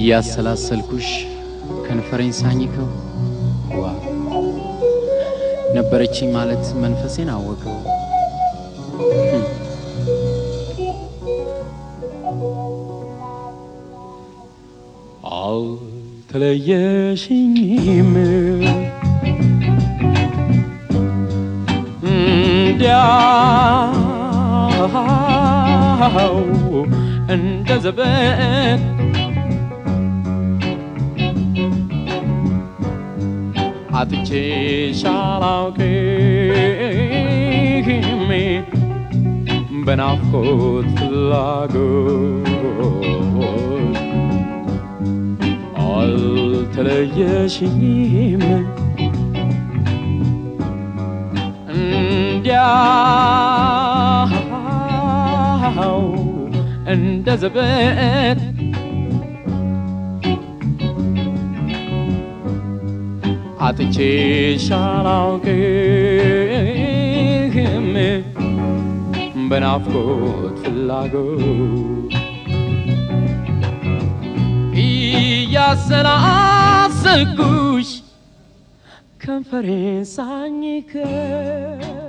እያሰላሰልኩሽ ከንፈሬን ሳኝከው ዋ ነበረችኝ ማለት መንፈሴን አወቀው። አልተለየሽኝም እንዲያው እንደ ዘበት አጥቼሽ አላውቅም በናፍቆት ፍላጎት አልተለየሽኝም እንዲያው እንደ ዘበት አጥቼሽ አላውቅም በናፍቆት ፍላጎት እያሰላሰልኩሽ ከንፈሬን ሳኝከው